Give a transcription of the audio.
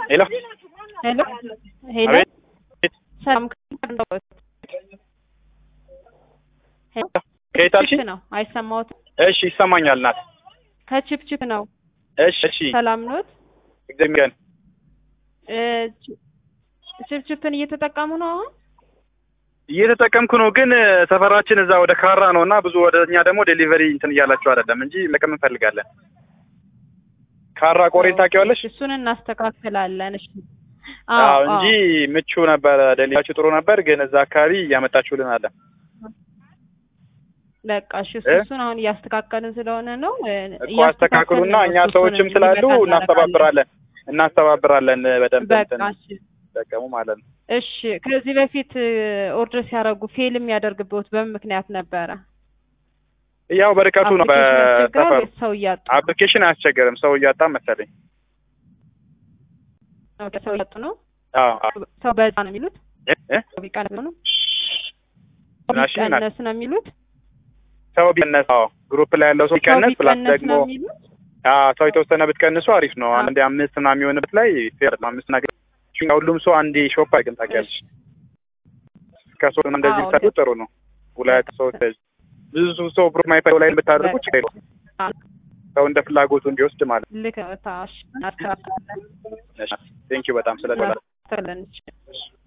ሄሎ ሄሎ ሄሎ አቤት ሰላም ከንዶት ሄሎ ከየት አልሽኝ? ችፕ ነው አይሰማዎትም? እሺ ይሰማኛል ናት። ከችፕችፕ ነው። እሺ እሺ ሰላም ኖት? እግዚአብሔር እ ች- ችፕችፕን እየተጠቀሙ ነው አሁን? እየተጠቀምኩ ነው፣ ግን ሰፈራችን እዛ ወደ ካራ ነው እና ብዙ ወደ እኛ ደግሞ ዴሊቨሪ እንትን እያላችሁ አይደለም እንጂ መጠቀም እንፈልጋለን። ካራ ቆሬን ታውቂዋለሽ? እሱን እናስተካክላለን። እሺ አዎ እንጂ ምቹ ነበረ፣ ዴሊቨሪያችሁ ጥሩ ነበር፣ ግን እዛ አካባቢ እያመጣችሁልን አለ። በቃ እሺ እሱ- እ? እሱን አሁን እያስተካከልን ስለሆነ ነው እ፣ እኮ አስተካክሉና እያስተካከልን እኛ ነው። እሱን ሰዎችም ስላሉ እንዲመጣ እናደርጋለን። እናስተባብራለን እናስተባብራለን በደንብ በቃ እንትን እሺ ጠቀሙ ማለት ነው። እሺ ከዚህ በፊት ኦርደር ሲያደርጉ ፌል የሚያደርግበት በምን ምክንያት ነበረ? ያው በርቀቱ ነው አፕሊኬሽን ያስቸግራል በሰፈሩ ወይስ ሰው እያጡ? አፕሊኬሽን አያስቸግርም፣ ሰው እያጣ መሰለኝ። ኦኬ፣ ሰው እያጡ ነው። አዎ አዎ። ሰው በዛ ነው የሚሉት። እ? እ? ሰው ቢቀንስ ነው ምናሽ ምናሽ? ቢቀነስ ነው የሚሉት። ሰው ቢቀነስ አዎ፣ ግሩፕ ላይ ያለው ሰው ሰው ቢቀነስ ፕላስ ቢቀነስ ደግሞ ነው የሚሉት። አዎ ሰው የተወሰነ ብትቀንሱ አሪፍ ነው። አዎ። አንድ አምስት ምናምን የሚሆንበት ላይ ፌር ነው። አምስት ነገር ሁሉም ሰው አንድ ሾፕ አይገን ታውቂያለሽ። ከሶስት እንደዚህ አዎ፣ ብታደርጉ ጥሩ ነው። ሁለት ሰው ብዙ ሰው ግሩፕ ማይፈው ላይ ብታደርጉ ችግር የለውም። አዎ፣ ሰው እንደ ፍላጎቱ እንዲወስድ ማለት ልክ ነው። ታሽ እናስተካክላለን ነው። ቴንኪው በጣም ስለ እናስተካክላለን።